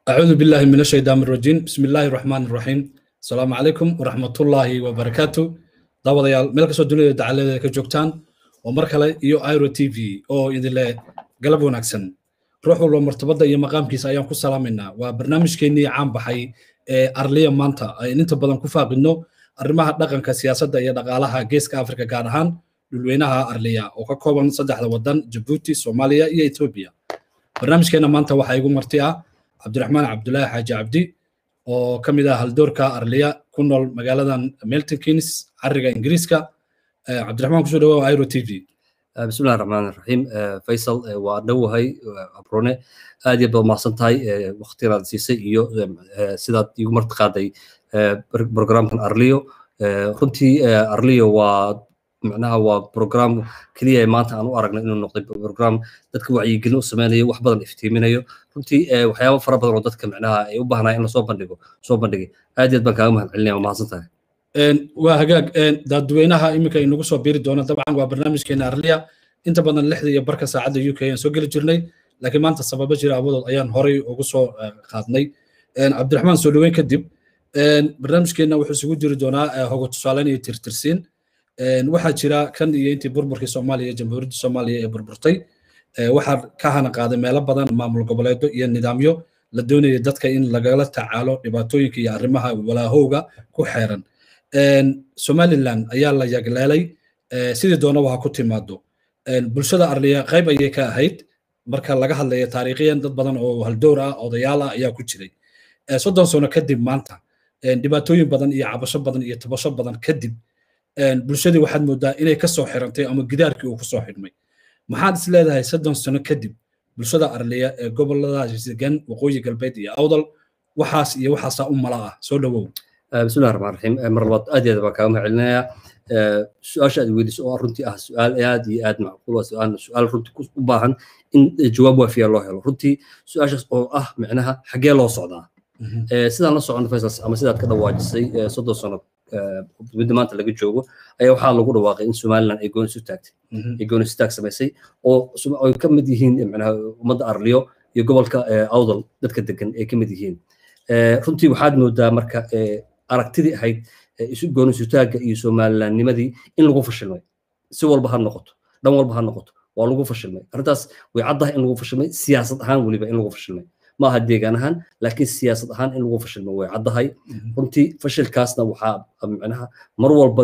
أعوذ بالله من الشيطان الرجيم بسم الله الرحمن الرحيم السلام عليكم ورحمة الله وبركاته داوديال meel kastoo dunida dacaladeeda ka joogtaan oo mar kale iyo iro t v oo idin leh galab wanaagsan ruux walba martabada iyo maqaamkiisa ayaan ku salaamaynaa waa barnaamijkeennii caan baxay ee arliya maanta ayn inta badan ku faaqidno arrimaha dhaqanka siyaasadda iyo dhaqaalaha geeska afrika gaar ahaan dhulweynaha arliya oo ka kooban saddexda wadan jabuuti soomaaliya iyo etoobiya barnaamijkeena maanta waxaa igu marti ah cabdiraxmaan cabdulaahi xaaji cabdi oo ka mid ah haldoorka arliya ku nool magaaladan milton keynes cariga ingiriiska cabdiraxmaan kusoo dhawaa iro t v بسم الله الرحمن الرحيم فيصل وأدوهي أبروني aad iyo baad mahadsan tahay waqtigaad siisay iyo sidaad igu marti qaaday programkan arliyo runtii arliyo waa macnaha waa program keliya maanta aan u aragno inuu noqday program dadka wacyigelin u sameynayo wax badan iftiiminayo runtii waxyaabo fara badan oo dadka macnaha ay u baahnaa in lasoo bandhigo soo bandhigay aad iyo aad baan kaaga mahad celinaya waa mahadsan tahay waa hagaag dadweynaha iminka inagu soo biiri doona dabcan waa barnaamijkeena arliya inta badan lixda iyo barka saacadda u k ayaan soo geli jirnay laakiin maanta sababo jira awadood ayaan horay ugu soo qaadnay cabdiraxmaan soo dhoweyn kadib barnaamijkeena wuxuu isugu jiri doonaa hogo tusaaleyn iyo tirtirsiin waxaa jira kan iyo intii burburkii soomaaliya jamhuuriyadda soomaaliya ee burburtay waxaa ka hana qaaday meelo badan maamul goboleedo iyo nidaamyo la doonaya dadka in lagala tacaalo dhibaatooyinka iyo arrimaha walaahowga ku xeeran somaliland ayaa la yagleelay sidii doonaba ha ku timaado bulshada arliya qayb ayay ka ahayd marka laga hadlaya taariikhiyan dad badan oo haldoor ah odayaal ah ayaa ku jiray soddon sano kadib maanta dhibaatooyin badan iyo cabasho badan iyo tabasho badan kadib bulshadii waxaad moodaa inay ka soo xirantay ama gidaarkii uu kusoo xidhmay maxaad is leedahay soddon sano kadib bulshada arliya ee goboladaas degan waqooyi galbeed iyo awdal waxaas iyo waxaasaa u mala ah soo dhowow بسم الله الرحمن الرحيم مر لباد aad iyo aad baan kaaga mahadcelinayaa su-aasha aad weydiiso oo runtii ah su-aal aad iyo aad macquul ah su-aal su-aal runtii u baahan in jawaab waafiya loo helo runtii su-aashaas oo ah micnaha xaggee loo socdaa sidaan la socono faysal ama sidaad ka dhawaajisay soddon sano midda maanta laga joogo ayaa waxaa lagu dhawaaqay in somaliland ay gooni isu taagtay ay gooni isu taag samaysay oo ay ka mid yihiin micnaha ummadda arliyo iyo gobolka awdal dadka degan ay ka mid yihiin runtii waxaad moodaa marka aragtidii ahayd gooni isutaagga iyo somalilandnimadii in lagu fashilmay si walba ha noqoto dhan walba ha noqoto waa lagu fashilmay arrintaas way caddahay in lagu fashilmay siyaasad ahaan weliba in lagu fashilmay ma aha deegaan ahaan laakiin siyaasad ahaan in lagu fashilmay way caddahay runtii fashilkaasna waxaa micnaha mar walba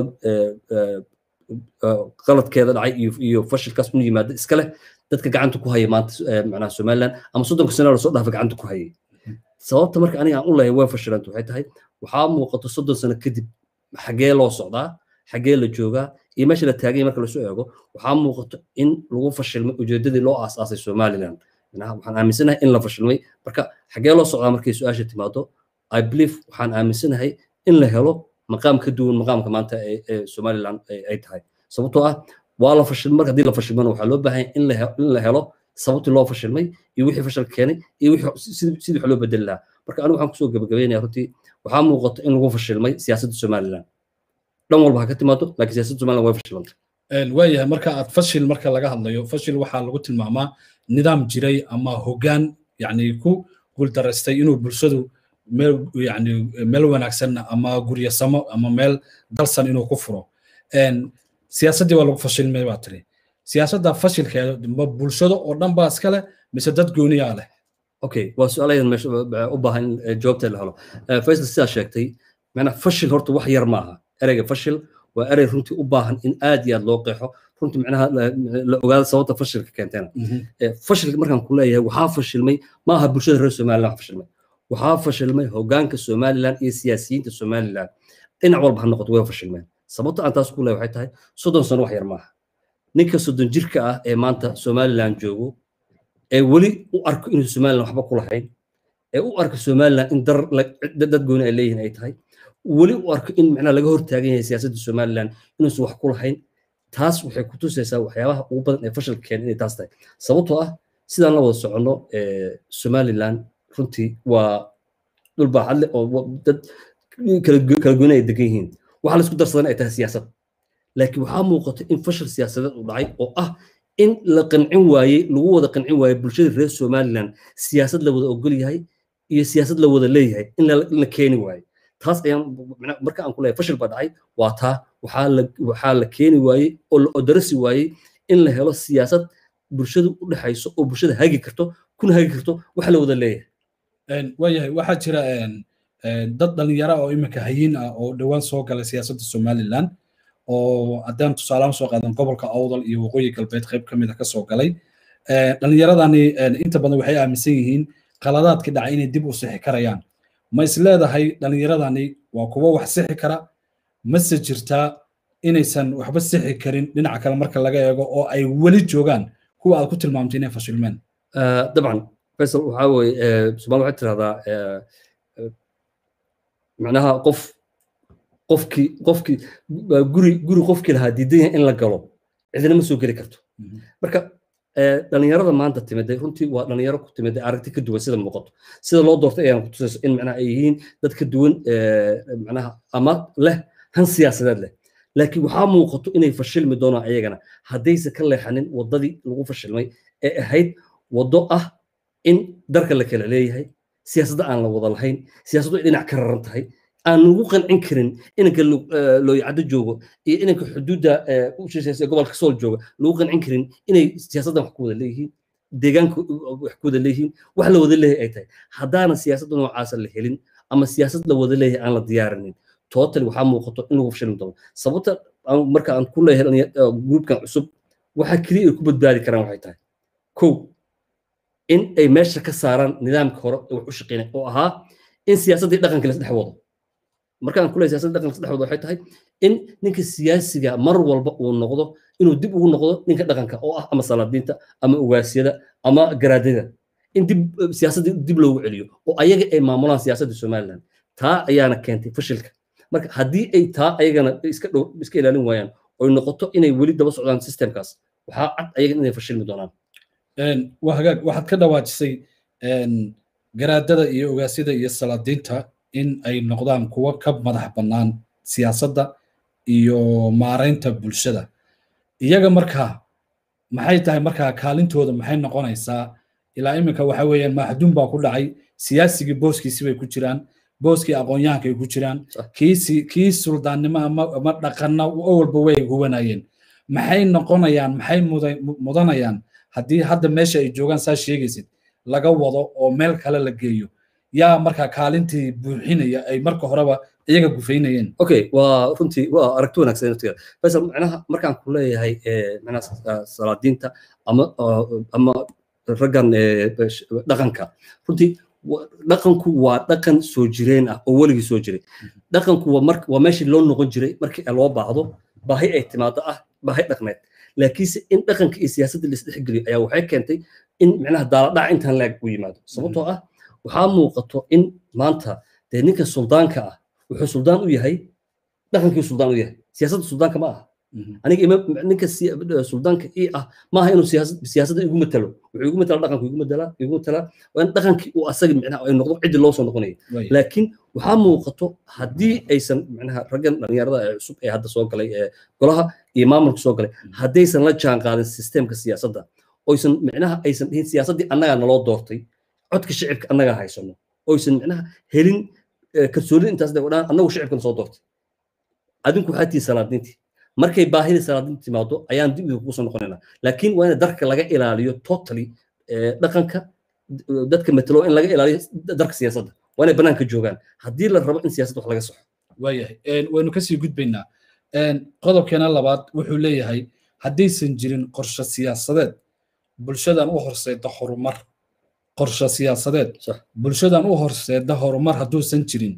qaladkeeda dhacay iyo fashilkaas unu yimaada iska leh dadka gacanta ku haya maanta micnaha somaliland ama soddonka sano lasoo dhaafa gacanta ku hayay sababta marka aniga aan u leeyahay way fashilanta waxay tahay waxaa muuqato soddon sano kadib xaggee loo socdaa xaggee la joogaa iyo meesha la taagay marka lasoo eego waxaa muuqato in lagu fashilmay ujeedadii loo aasaasay somaliland waxaan aaminsanahay in la fashilmay marka xaggee loo socdaa markay su-aasha timaado i believe waxaan aaminsanahay in la helo maqaam ka duwan maqaamka maanta ee somaliland ay tahay sababtoo ah waa la fashilmay marka haddii la fashilmana waxaa loo baahan in la helo sababtii loo fashilmay iyo wixii fashil keenay iyo sidii wax loo bedeli lahaa marka anigu waxaan kusoo gabagabeynaya runtii waxaa muuqato in lagu fashilmay siyaasadda somaliland dhan walba ha ka timaado laakiin siyaasadda somaliland way fashilantay waayahay marka aad fashil marka laga hadlayo fashil waxaa lagu tilmaamaa nidaam jiray ama hoggaan yani ku guuldaraystay inuu bulshadu meel yani meel wanaagsan ama guryasamo ama meel dalsan inuu ku furo siyaasaddii waa lagu fashilmay baa tiri siyaasadda fashilkeeda ma bulshado oo dhan baa iska leh mise dad gooniyaa leh okay waa su-aalayan meesha u baahan in jawaabteed la helo faysal sidaa sheegtay macnaa fashil horta wax yar maaha ereyga fashil waa erey runtii u baahan in aad iyo aad loo qeexo runtii macnaha la ogaado sababta fashilka keentena fashilka markaan ku leeyahay waxaa fashilmay ma aha bulshada reer somaliland wax fashilmay waxaa fashilmay hogaanka somaliland iyo siyaasiyiinta somaliland dhinac walba ha noqoto way fashilmeen sababta aan taas ku leeyahay waxay tahay soddon sano wax yar maaha ninka soddon jirka ah ee maanta somaliland joogo ee weli u arko inuu somaliland waxba ku lahayn ee u arko somaliland in dad gooni ay leeyihiin ay tahay weli u arko in macnaha laga hortaagan yahay siyaasadda somaliland inuusan wax ku lahayn taas waxay ku tusaysaa waxyaabaha ugu badan ee fashilka keena inay taas tahay sababtoo ah sidaan la wada soconno somaliland runtii waa dhul baaxad leh oo dad kala gooni ay degan yihiin waxaa laisku darsadan ay tahay siyaasad laakiin waxaa muuqata in fashil siyaasadeed uu dhacay oo ah in la qancin waayey lagu wada qancin waayey bulshada reer somaliland siyaasad la wada ogol yahay iyo siyaasad la wada leeyahay in la keeni waayo taas ayaan marka aan ku leeyahay fashil baa dhacay waa taa waxaa la waxaa la keeni waayey oo la odarasi waayey in la helo siyaasad bulshada u dhexayso oo bulshada hagi karto kuna hagi karto wax la wada leeyahay waayahay waxaa jira dad dhalinyaro oo iminka hayiin ah oo dhowaan soo galay siyaasadda somaliland oo haddaan tusaalahan soo qaadan gobolka awdal iyo waqooyi galbeed qayb ka mid a kasoo galay dhalinyaradani inta badan waxay aaminsan yihiin qaladaadkii dhacay inay dib u sixi karayaan ma is leedahay dhalinyaradani waa kuwo wax sixi kara mase jirtaa inaysan waxba sixi karin dhinaca kale marka laga eego oo ay weli joogaan kuwa aad ku tilmaamtay inay fashilmeen dabcan faysal waxaa weye somaali waxay tirahdaa macnaha qof qofkii qofkii guri guri qofkii lahaa diidan yahay in la galo cidina ma soo geli karto marka dhalinyarada maanta timiday runtii waa dhalinyaro ku timiday aragti ka duwan sida muuqato sida loo doortay ayaan kutusayso in macnaha ay yihiin dad ka duwan macnaha ama leh han siyaasadeed leh laakiin waxaa muuqato inay fashilmi doonaan ayagana haddaysan ka leexanin waddadii lagu fashilmay ee ahayd waddo ah in darka la kala leeyahay siyaasadda aan la wada lahayn siyaasaddu ay dhinac ka raran tahay aan lagu qancin karin inanka looyacaddo joogo iyo inanka xuduudda u shisheysay gobolka sool jooga lagu qancin karin inay siyaasaddan wax ku wada leeyihiin deegaanka wax ku wada leeyihiin wax la wada leeyahay ay tahay haddaana siyaasadda noocaasa la helin ama siyaasad la wada leeyahay aan la diyaarinin totally waxaa muuqato in lagu fashilmi doono sababta marka aan ku leeyahay gruupkan cusub waxa keliya ay ku badbaadi karaan waxay tahay kow in ay meesha ka saaraan nidaamka hore ee wax u shaqeynaya oo ahaa in siyaasaddii dhaqanka lasdhex wado markaan ku leeyahay siyaasadda dhaqanka lasdhex wado waxay tahay in ninka siyaasiga mar walba uu noqdo inuu dib ugu noqdo ninka dhaqanka oo ah ama salaadiinta ama ugaasyada ama garaadada in dib siyaasaddii dib loogu celiyo oo ayaga ay maamulaan siyaasadda somaliland taa ayaana keentay fashilka marka haddii ay taa ayagana iska dhow iska ilaalin waayaan oy noqoto inay weli daba socdaan systemkaas waxaa cad ayagan inay fashilmi doonaan waa hagaag waxaad ka dhawaajisay garaadada iyo ogaasyada iyo salaadiinta in ay noqdaan kuwo ka madax bannaan siyaasadda iyo maaraynta bulshada iyaga markaa maxay tahay markaa kaalintooda maxay noqonaysaa ilaa iminka waxa weeyaan maxduum baa ku dhacay siyaasigii booskiisi bay ku jiraan booskii aqoon-yahanka ay ku jiraan kiisi kii suldaannimo ama ama dhaqanna awalba way huwanayeen maxay noqonayaan maxay mudanayaan haddii hadda meesha ay joogaan saa sheegaysid laga wado oo meel kale la geeyo yaa markaa kaalintii buuxinaya ay marka horeba iyaga gufaynayeen okay waa runtii waa aragti wanaagsan naftigeeda faysal macnaha markaan ku leeyahay macnaha salaadiinta ama ama raggan dhaqanka runtii dhaqanku waa dhaqan soo jireen ah oo weligii soo jiray dhaqanku waa mar waa meeshii loo noqon jiray markii loo baahdo baahi ay timaado ah baahi dhaqneed laakiinse in dhaqanka iyo siyaasadda laisdhexgeliyo ayaa waxay keentay in micnaha daaladhac intaan laag u yimaado sababtoo ah waxaa muuqato in maanta dee ninka suldaanka ah wuxuu suldaan u yahay dhaqankii suldaan u yahay siyaasadda suldaanka ma aha aniga ninka suldaanka ii ah maaha inuu siyaasadda igu matalo wuxuu igu matala dhaqanku igu matala igu matala waa in dhaqankii uu asaga micnaha ay noqdo ciddii loo soo noqonayo laakiin waxaa muuqato haddii aysan micnaha raggan dhalinyarada ee cusub ee hadda soo galay ee golaha iyo maamulka soo galay haddaysan la jaan qaadin sisteemka siyaasadda oysan micnaha aysan dhihin siyaasaddii annagaa naloo doortay codka shicibka annagaa haysano oysan micnaha helin kalsoonida intaas dhan annagu shicibkana soo doortay adinku waxaa tihi salaadiintii markay baahida salaadiinta timaado ayaan dib idinku soo noqonaynaa laakiin waa in darka laga ilaaliyo totally dhaqanka dadka matalo in laga ilaaliyo darka siyaasadda waa inay banaanka joogaan haddii la rabo in siyaasadda wax laga soxo waayahay waynu kasii gudbaynaa qodobkeena labaad wuxuu leeyahay haddaysan jirin qorshe siyaasadeed bulshadan u horseeda horumar qorshe siyaasadeed bulshadan u horseeda horumar hadduusan jirin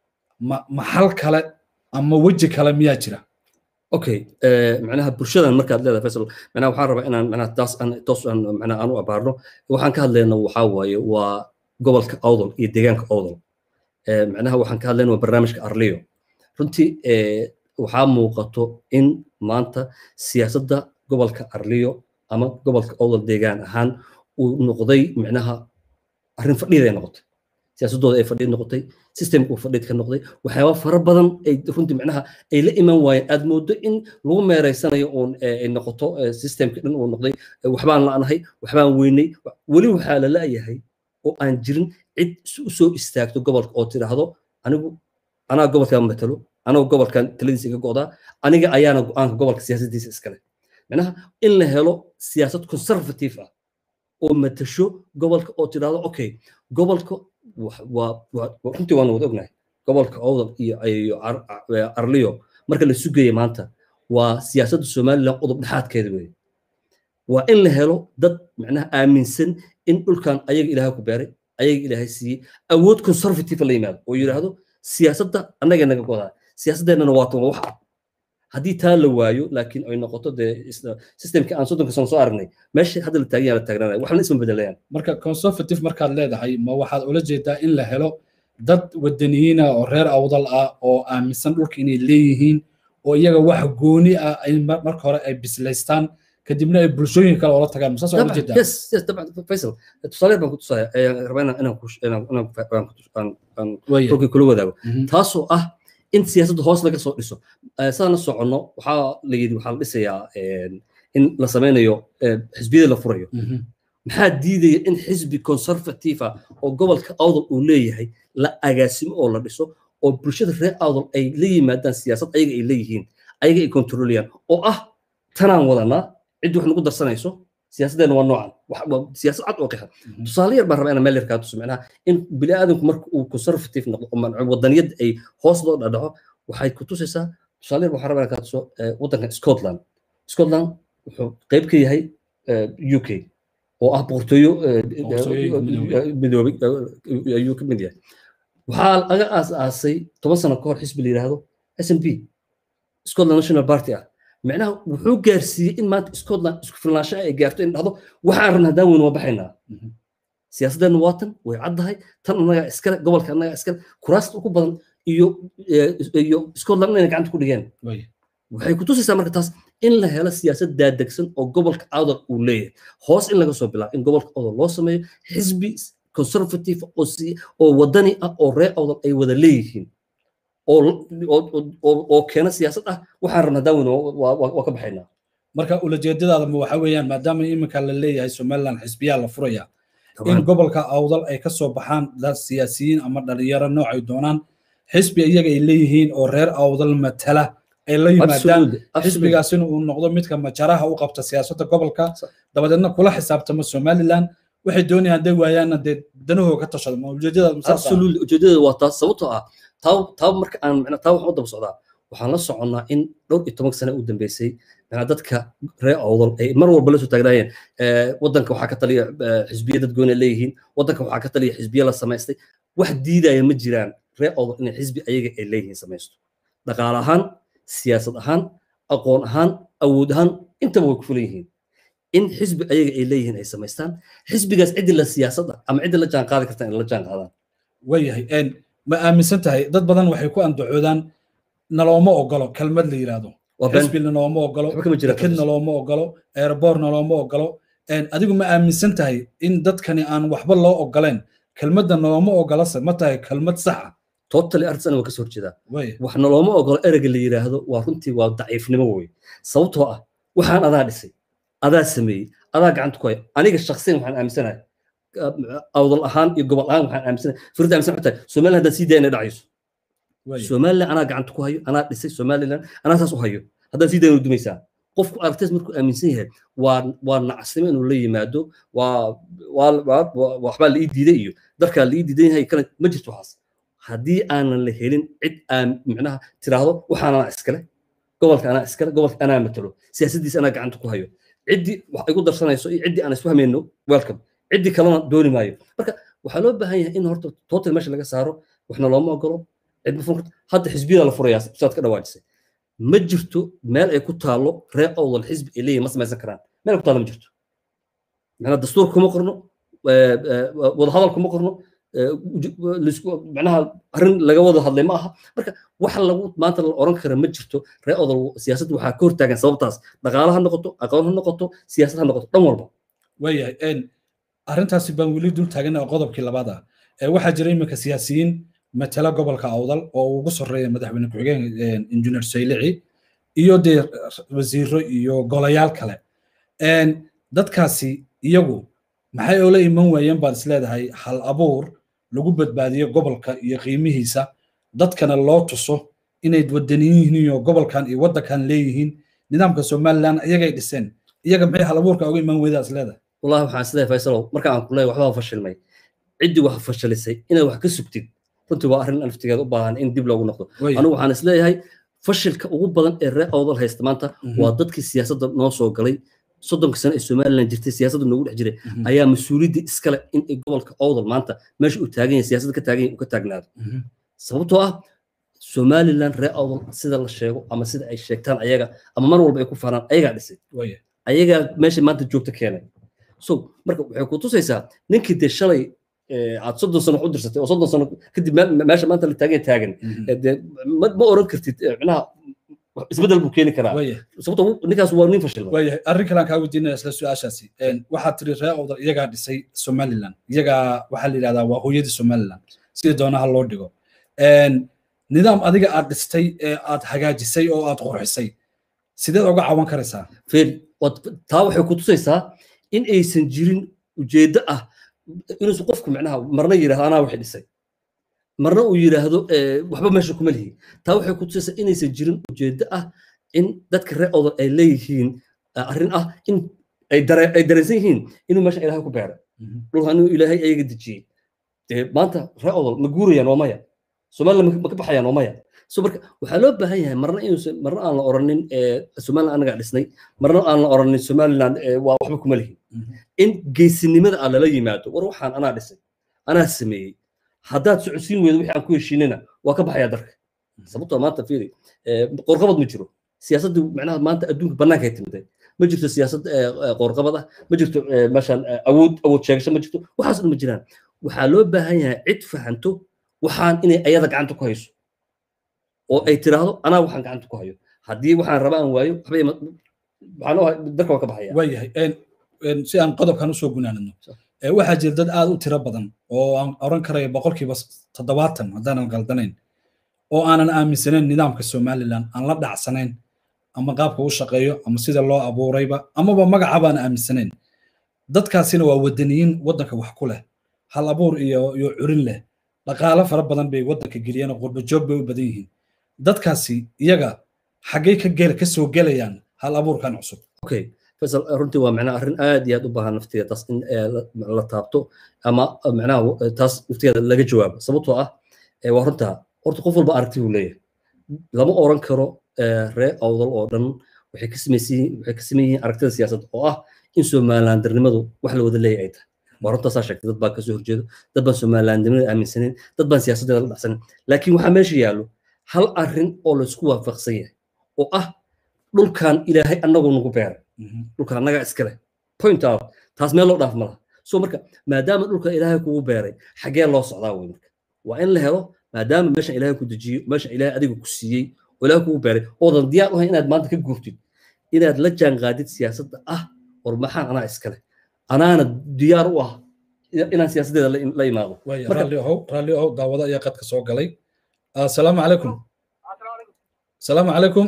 maxal kale ama weji kale miyaa jira okay macnaha bulshadan markaad leedahay faisal macnaha waxaan rabaa inaan macnaha taas aan toos aan macnaha aan u abaarno waxaan ka hadlayna waxaa waaye waa gobolka awdal iyo deegaanka awdal macnaha waxaan ka hadlayna waa barnaamijka arliyo runtii waxaa muuqato in maanta siyaasadda gobolka arliyo ama gobolka awdal deegaan ahaan uu noqday micnaha arrin fadhiid ay noqotay siyaasadooda ay fadhiid noqotay systemka uu fadhiid ka noqday waxyaaba fara badan ay runtii micnaha ay la iman waayeen aad moodo in lagu meereysanayo uun ay noqoto systemka dhan uu noqday waxbaan la'nahay waxbaan weynay weli waxaa la la'yahay oo aan jirin cid u soo istaagto gobolka oo tidhaahdo anigu anaa gobolkan matalo anoo gobolkan taladiisa iga go'daa aniga ayaana go'aanka gobolka siyaasaddiisa iskale micnaha in la helo siyaasad conservative ah oo matasho gobolka oo tidhaahdo okay gobolka runtii waanu wada ognahay gobolka owdal iyo arliyo marka la sugaya maanta waa siyaasadda somaliland qodob dhexaadkeeda weeye waa in la helo dad macnaha aaminsan in dhulkan ayaga ilaahay ku beeray ayaga ilaahay siiyey awood conservative la yimaado oo yidhaahdo siyaasadda annaga naga godaa siyaasaddeennana waatan waa wax haddii taa la waayo laakiin ay noqoto dee systemkii aan soddonka sano soo aragnay meesha hadda la taagan yaa la taagnaanaya waxna isma bedelayaan marka conservative markaad leedahay ma waxaad ula jeedaa in la helo dad wadaniyiina oo reer awdal ah oo aaminsan dhulka inay leeyihiin oo iyaga wax gooni ah ay marka hore ay bislaystaan kadibna ay bulshooyin kale oola tagaan masaas ula jeedaa yes yes طبعا faisal tusaale baan ku tusaya rabaa inaan inaan ku inaan aan rogii kula wadaago taasoo ah in siyaasadda hoos laga soo dhiso sidaan la soconno waxaa la yidhi waxaa la dhisayaa in la sameynayo xisbiyada la furayo maxaa diidaya in xisbi conservative ah oo gobolka awdal uu leeyahay la agaasimo oo la dhiso oo bulshada reer awdal ay la yimaadaan siyaasad ayaga ay leeyihiin ayaga ay kontroliyaan oo ah tanaan wadanaa ciddi wax nagu darsanayso siyaasaddeena waa noocan siyaasad cad oo qixa tusaale yar baan rabaa inaan meel yar kaa tuso macnaha in bini aadamku marka uu conservative noqdo oo wadaniyad ay hoos loo dhadhaco waxay ku tusaysaa tusaale yar waxaan rabaa inaan kaa tuso waddanka scotland scotland wuxuu qayb ka yahay u k oo ah boqortooyo midoobay ayuu ka mid yahay waxaa laga aas aasay toban sano ka hor xisbi la yidhaahdo s n p scotland national party ah micnaha wuxuu gaarsiiyey in maanta scotland isku filnaansho ay gaarto in dhahdo waxaan rabna haddaan weyne waa baxaynaa siyaasaddeena waa tan way caddahay tan annagaa iskale gobolka annagaa iskale kuraasta ugu badan iyo iyo scotland inayna gacanta ku dhigeen waxay ku tusaysaa marka taas in la helo siyaasad daadegsan oo gobolka awdal uu leeyahay hoos in laga soo bilaabo in gobolka awdal loo sameeyo xisbi conservative oo wadani ah oo reer awdal ay wada leeyihiin oo keena siyaasad ah waxaan rabnaa daawin waa ka baxaynaa marka ulajeedadaada ma waxa weeyaan maadaama iminka la leeyahay somaliland xisbiyaa la furaya in gobolka awdal ay ka soo baxaan dad siyaasiyiin ama dhalinyaro nooc ay doonaan xisbi iyaga ay leeyihiin oo reer awdal matala ay la yimaadaan xisbigaasina uu noqdo midka majaraha u qabta siyaasadda gobolka dabadeedna kula xisaabtama somaliland waxay doonayaan hadday waayaanna dee danahooga ka tashado ma ujeedadaabsolutely ujeedada waa taas sababtoo ah taa taa marka aan macnaa taa waxaan u daba socdaa waxaan la soconnaa in dhowr iyo toban sane u dambeysay macnaa dadka reer awdal ay mar walba la soo taagnaayeen waddanka waxaa ka taliya xisbiya dad gooni leeyihiin waddanka waxaa ka taliya xisbiya la samaystay wax diidaya ma jiraan reer awdal inay xisbi ayaga ay leeyihiin samaysto dhaqaale ahaan siyaasad ahaan aqoon ahaan awood ahaan intaba way ku fulan yihiin in xisbi ayaga ay leeyihiin ay samaystaan xisbigaas ciddi la siyaasadda ama ciddi la jaan qaadi kartaan in la jaan qaadaan waayahay ma aaminsan tahay dad badan waxay ku andacoodaan nalooma ogolo kelmad la yidhaahdo xisbi nalooma ogolo deked nalooma ogolo airboor nalooma ogolo adigu ma aaminsan tahay in dadkani aan waxba loo ogoleen kelmadda nalooma ogolase ma tahay kelmad sax ah totally arrintas aniga kasoo horjeedaa wax nalooma ogolo ereyga la yidhaahdo waa runtii waa daciifnimo wey sababtoo ah waxaan adaa dhisay adaa sameeyey adaa gacanta ku haya aniga shaksiyan waxaan aaminsanahay awdal ahaan iyo gobol ahaan waxaan aaminsanahay firda aaminsan tahay somaliland haddaan sii daya inay dhacayso somaliland anaa gacanta ku hayo anaa dhisay somaliland anaa saas u hayo haddaan sii daya dumaysaa qofku aragtidaas markuu aaminsan yahay waa waa nacasnimo inuu la yimaado waa waa waxbaa la ii diiday iyo darkaa la ii diidan yahay kale ma jirto waxaas haddii aanan la helin cid aan micnaha tiraahdo waxaan anaa iskale gobolka anaa iskale gobolka anaa matalo siyaasaddiisa anaa gacanta ku hayo ciddii wax igu darsanayso iyo ciddii aan isfahmayno welcome ciddii kalena dooni maayo marka waxaa loo baahan yahay in horta total meesha laga saaro waxna looma ogolo cid ma furan hadda xisbiyada la furayaa sidaad ka dhawaajisay ma jirto meel ay ku taalo reer awdal xisbi ay leeyihin ma samaysan karaan meel ku taalo ma jirto macnaa dastuur kuma qorno wadahadal kuma qorno macnaha arrin laga wada hadlay ma aha marka wax lagu maanta la oran kara ma jirto reer odol siyaasadda waxaa ka hortaagan sababtaas dhaqaale ha noqoto aqoon ha noqoto siyaasad ha noqoto dhan walba waayahay arrintaasi baan weli dul taagana qodobkii labaad ah waxaa jira iminka siyaasiyiin matala gobolka awdal oo ugu soreeya madaxweyne ku-xigeen injineer saylici iyo dee wasiiro iyo golayaal kale dadkaasi iyagu maxay oola iman waayeen baad is leedahay hal abuur lagu badbaadiyo gobolka iyo qiimihiisa dadkana loo tuso inay wadaniyin yihiin oo gobolkan iyo waddankan leeyihiin nidaamka somaliland iyagay dhiseen iyaga maxay hal abuurka uga iman weydaa is leedahay wallahi waxaan isleeyahay faysalow marka aan ku leeyahay waxbaa fashilmay ciddii wax fashilisay inaad wax ka sugtid runtii waa arrin naftigeeda u baahan in dib loogu noqdo anigu waxaan isleeyahay fashilka ugu badan ee reer awdal haysta maanta waa dadkii siyaasadda noo soo galay soddonka sano ee somaliland jirtay siyaasadda noogu dhex jiray ayaa mas-uuliyadda iskale in gobolka awdal maanta meesha uu taagan yahay siyaasadda ka taagan yahay uu ka taagnaado sababtoo ah somaliland reer awdal sida la sheego ama sida ay sheegtaan ayaga ama mar walba ay ku faanaan ayagaa dhisay ayagaa meesha maanta joogta keenay so marka waxay ku tusaysaa ninkii dee shalay aad soddon sano wax u dirsatay oo soddon sano kadib meesha maanta la taagan taagan dee ma oran kartid micnaha isbedel buu keeni karaa sababto ninkaas waa nin fashilma waayahay arrin kale aan kaa weydiinaya isla su-aashaasi waxaad tiri reer awdal iyagaa dhisay somaliland iyagaa waxaa la yidhahdaa waa hooyadii somaliland sida doonaha loo dhigo nidaam adiga aad dhistay ee aad hagaajisay oo aad qurxisay sideed uga cawan karaysaa feel taa waxay ku tusaysaa in aysan jirin ujeeddo ah inuusan qofku micnaha marna yidhahdo anaa waxay dhisay marna uu yidhaahdo waxba meesha kuma lihi taa waxay ku tusaysaa inaysan jirin ujeeddo ah in dadka reer odol ay leeyihiin arrin ah in ay dareensan yihiin inuu meesha ilaahay ku beeray dhulka inuu ilaahay ayaga dejiyey dee maanta reer odol ma guurayaan waa maya somaliland ma ka baxayaan waa maya so marka waxaa loo baahan yahay marna inuusan marna aan la oranin somaliland anagaa dhisnay marna aan la oranin somaliland waa waxba kuma lihin in geesinimada aan lala yimaado war waxaan anaa dhisay anaa sameeyey haddaad socodsiin weydo wixii aan ku heshiinina waa ka baxayaa darka sababtoo maanta fiiri qorqabad ma jiro siyaasaddu macnaha maanta adduunka bannaankay timiday ma jirto siyaasad qorqabad ah ma jirto meeshaan awood awood sheegasho ma jirto waxaas dhan ma jiraan waxaa loo baahan yahay cid fahanto waxaan inay ayada gacanta ku hayso oo ay tiraahdo anaa waxaan gacanta ku hayo haddii waxaan raba aan waayo waxba darka waa ka baxaya waayahay si aan qodobkan usoo gunaanadno waxaa jira dad aad u tiro badan oo aan oran karaya boqolkiiba toddobaatan haddaanan galdanayn oo aanan aaminsanayn nidaamka somaliland aan la dhacsanayn ama qaabka u shaqeeyo ama sida loo abuurayba amaba magacaba aan aaminsanayn dadkaasina waa wadaniyiin waddanka wax ku leh hal abuur iyo iyo curin leh dhaqaale fara badan bay waddanka geliyeen oo qurba joog bay u badan yihiin dadkaasi iyaga xaggay ka gel ka soo gelayaan hal abuurkan cusub okay faisal runtii waa macnaha arrin aad iyo aad u baahan naftigeeda taas in la taabto ama macnaha taas naftigeeda laga jawaabo sababtoo ah waa runtaa horta qof walba aragti buu leeyahay lama oran karo ree awdal oo dhan waxay ka samaysan waxay ka sameyn yihiin aragtida siyaasadda oo ah in somalilandarnimadu wax la wada leeyahay ay tahay waa runtaasaa sheegtay dad baa kasoo horjeedo dad baan somalilandnimada aaminsaneyn dad baan siyaasaddeeda la dhacsaneyn laakiin waxaa meesha yaallo hal arrin oo laysku waafaqsan yahay oo ah dhulkan ilaahay annagu nagu beeray dhulkan annagaa iska leh point out taas meel loo dhaaf malaha so marka maadaama dhulka ilaahay kugu beeray xaggee loo socdaa wey marka waa in la helo maadaama meeshan ilaahay ku dejiyo meeshan ilaahay adiga ku siiyey oo ilaahay kugu beeray oodan diyaar u hayn inaad maanta ka guurtid inaad la jaanqaadid siyaasadda ah war maxaan anaa iska leh anaana diyaar u ah inaan siyaasaddeeda la imaado raalli ahow raalli ahow daawado ayaa qadka soo galay asalaamu calaykum asalaamu calaykum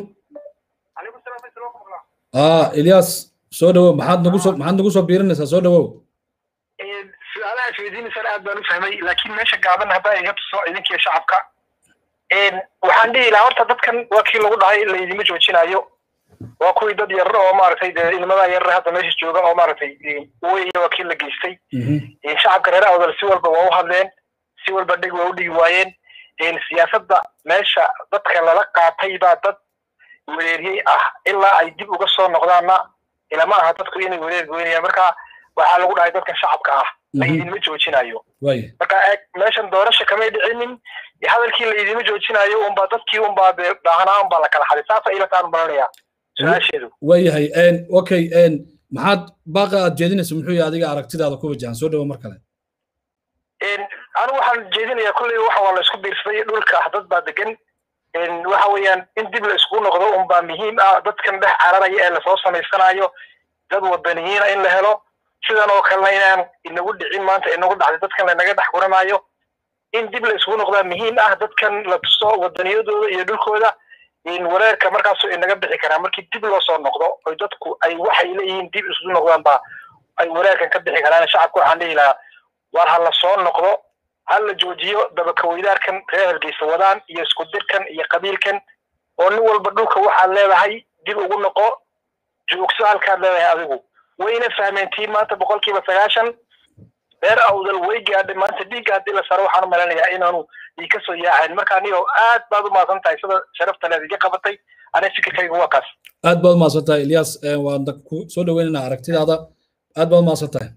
ah ilyas soo dhawow maxaad nagu soo maxaad nagu soo biirinaysaa soo dhawow su-aalaha isweydiinaysana aad baan u fahmay laakiin meesha gaaban haddaa iga tuso idinkiyo shacabka waxaan dhihi lahaa horta dadkan waa kii lagu dhahay laydima joojinayo waa kuwii dad yarar oo maaragtay dee ilmadaa yarar hadda meesha jooga oo maaragtay wey waa kii la geystay shacabka reer awdal si walba waa u hadleen si walba dhig waa u dhigi waayeen siyaasadda meesha dadka lala qaatay baa dad wereeriyey ah ilaa ay dib uga soo noqdaanna ilama aha dadku inay wereer goynayaan marka waxaa lagu dhahay dadkan shacabka ah laydinma joojinayo marka eeg meeshan doorasha kamay dhicinin hadalkii laydinma joojinayo unbaa dadkii unbaa baahanaa unbaa la kala xaday saasa ila taan baranaya su-aasheedu waayahay okay maxaad baaqa aad jeedinaysa muxuu yahay adiga aragtidaada ku wajahan soo dhawo mar kale anigu waxaan jeedinayaa kolley waxa waa la isku biirsaday dhulka dad baa degan waxa weeyaan in dib la isku noqdo unbaa muhiim ah dadkan dhex cararaya ee lasoo samaysanayo dad wadaniyiina in la helo sidan oo kalena inaan inagu dhicin maanta inagu dhacday dadkan lanaga dhex guranaayo in dib la isku noqdaa muhiim ah dadkan la tuso wadaniyadooda iyo dhulkooda wareerka markaasoo inaga bixi karaa markii dib loo soo noqdo oy dadku ay waxay leeyihiin dib isu noqdaan baa ay wanaagkan ka bixi karaan shacabka waxaan dhihi lahaa war ha la soo noqdo ha la joojiyo dabakaweydaarkan reer hargeysa wadaan iyo isku dirkan iyo qabiilkan oo nin walba dhulka waxaad leedahay dib ugu noqo joogso halkaad leedahay adigu wayna fahmeen tii maanta boqolkiiba sagaashan reer awdal way gaadhay maanta dhiigga haddii la saro waxaan u malanayaa inaanu ii kasoo yaacayn marka anigo aad baad u mahadsan tahay sida sharafta leed iga qabatay aniga fikirkayga waa kaas aad baad umahadsan tahay ilyas waan ku soo dhaweynayna aragtidaada aad baad umahadsan tahay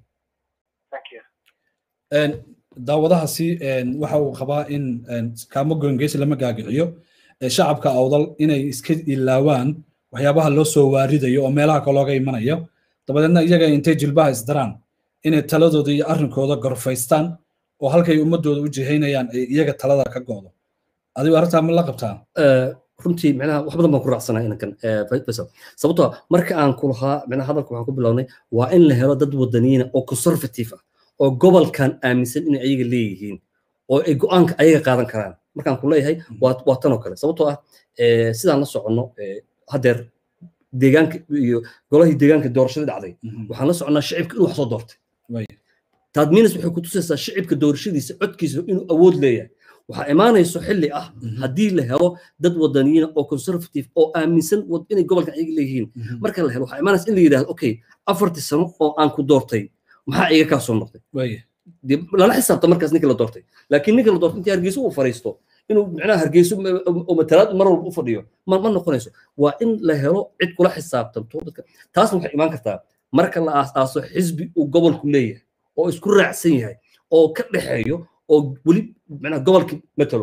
daawadahaasi waxa uu qabaa in kaamo goongeysi lama gaagiciyo shacabka awdal inay iska ilaawaan waxyaabaha loo soo waaridayo oo meelaha kalooga imanayo dabadeedna iyaga intay jilbaha isdaraan inay taladooda iyo arrinkooda gorfaystaan oo halkay ummadooda u jihaynayaan ay iyaga talada ka go'do adigu arrintaa ma la qabtaa runtii micnaha wax badan baan ku raacsanaa inankan faysal sababtoo marka aan ku lahaa micnaha hadalka waxaan ku bilownay waa in la helo dad wadaniyiina oo conservative ah oo gobolkan aaminsan inay ayaga leeyihiin oo ay go'aanka ayaga qaadan karaan markaan ku leeyahay waa tan oo kale sababtoo ah sidaan la soconno haddeer deegaanka iyo golahii deegaanka doorashadii dhacday waxaan la soconnaa shicibka inuu wax soo doortay taadmiinas waxay ku tusaysaa shicibka doorashadiisa codkiisa inuu awood leeyahay waxaa imaanayso xilli ah haddii la helo dad wadaniyiina oo conservative oo aaminsan inay gobolkan ayaga leeyihiin marka la helo waxaa imaanaysa in la yidhahdo okay afartii sano oo aan ku doortay maxaa iga kaa soo noqday lala xisaabta markaas ninka la doortay laakiin ninka la doortay intii hargeysa uu fariisto inuu micnaha hargeyso oo matalaad mar walba u fadhiyo ma ma noqonayso waa in la helo cid kula xisaabtanto dadka taasna waxay imaan kartaa marka la aas-aaso xisbi uu gobolku leeyahay oo isku raacsan yahay oo ka dhexeeyo oo weli micnaha gobolka matalo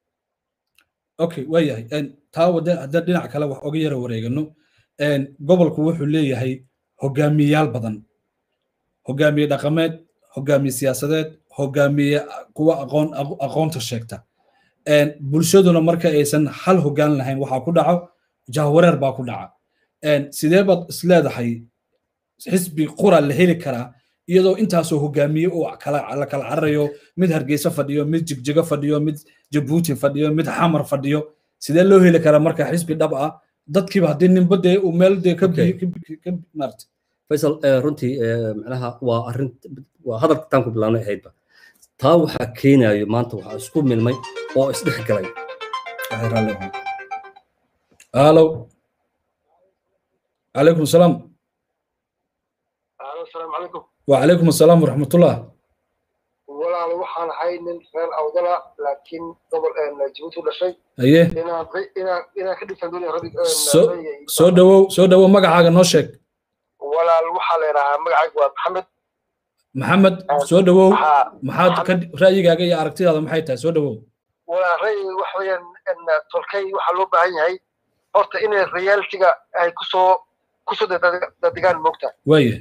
okay waa yahay taa wada haddaan dhinac kale wax oga yara wareegano gobolku wuxuu leeyahay hogaamiyayaal badan hogaamiye dhaqameed hogaamiye siyaasadeed hogaamiye kuwa aqoon aqoonta sheegta bulshaduna marka aysan hal hogaan lahayn waxaa ku dhaco jahwareer baa ku dhaca sidee baad isleedahay xisbi qura la heli karaa iyadoo intaasoo hogaamiye uu la kala cararayo mid hargeysa fadhiyo mid jigjigo fadhiyo mid jabuuti fadhiyo mid xamar fadhiyo sidee loo heli karaa marka xisbi dhab ah dadkiiba haddii ninba dee uu meel dee ka maarta faysal runtii macnaha waa arrin waa hadalka taan ku bilaabnay ahaydba taa waxaa keenayo maanta waxaa isku milmay oo isdhex galay halo calaykum salaam asalaamu calaykum وعليكم السلام ورحمة الله walaal waxaan ahay nin reer awdala laakiin gobol jabuuti u dhashay aye inaan inaan inaan ka dhigtan doonaya rabig soo dhawow soo dhawow magacaaga noo sheeg walaal waxaa la yidhahaa magacaygu waa maxamed maxamed soo dhawow maxaad ka ra'yigaaga iyo aragtidaada maxay tahay soo dhawow walaal ra'yiga waxa weeyaan tolkay waxaa loo baahan yahay horta inay realitiga ay kusoo kusoo dadegaan moogta waaye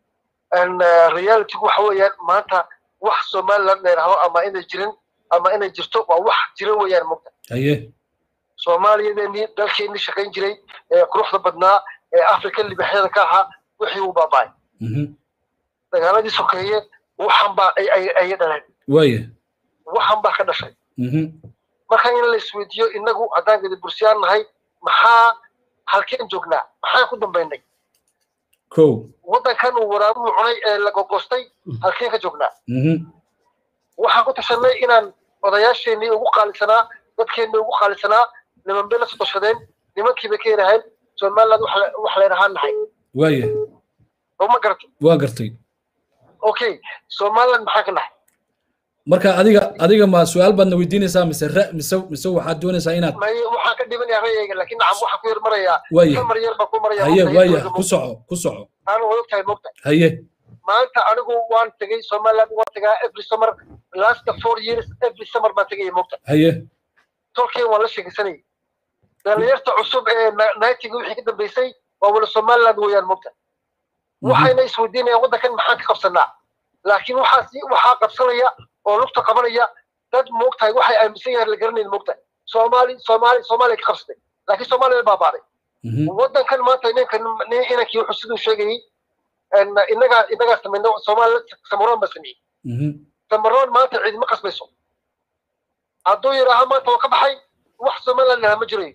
realitigu waxa weeyaan maanta wax somaliland la yidhaahdo ama inay jirin ama inay jirto waa wax jira weeyaan moogta aye soomaaliyadeenii dalkeenii shaqayn jiray ee quruxda badnaa ee afrika libaxyada ka ahaa wixii uu baaba'ay dagaaladii sokeeye waxan baa ay dhaleen waaye waxan baa ka dhashay marka in la isweydiiyo inagu haddaan gadi bursiyaan nahay maxaa halkeen joognaa maxaan ku dambaynay ko waddankan uu waraabuhu cunay ee la gogostay halkeen ka joognaa waxaan ku tashanay inaan odayaasheenii ugu qaalisanaa dadkeennii ugu qaalisanaa niman bay la sodoshadeen nimankiibay ka yidhaaheen somaliland wax la yidhahaan nahay waaye oo ma garatay waa gartay okay somaliland maxaan ka nahay marka adiga adiga ma su-aal baadna weydiinaysaa mise ra mise mise waxaad doonaysaa inaad may waxaan ka dhibanayaa ra'yayga laakiin nacam waxaan ku yar marayaa waaye kamar yar baan ku marayaa haye waaye ku soco ku soco aanu wada ogtahay moogta haye maanta anigu waan tegey somaliland waan tegaa every summer last four years every summer baan tegaya moogta haye tolkeen waan la sheegaysanayay dhalinyarta cusub ee nightiga wixii ka dambeysay waa wala somaliland weeyaan moogta waxayna isweydiinayaan waddankan maxaan ka qabsanaa laakiin waxaas waxaa qabsanaya oo lugta qabanaya dad moogtahay waxay aaminsan yahay la garanayn moogtahay soomaali soomaali soomaaliya ka qabsatay laakiin soomaaliya baabaaday waddankan maanta ninka inankii wuxuu siduu sheegayay inagaa inagaa samayna soomaaliya samaroon baa sameeyey samaroon maanta ciidima qasbayso hadduu yidhaaha maanta waa ka baxay wax somaliland lahaa ma jirayo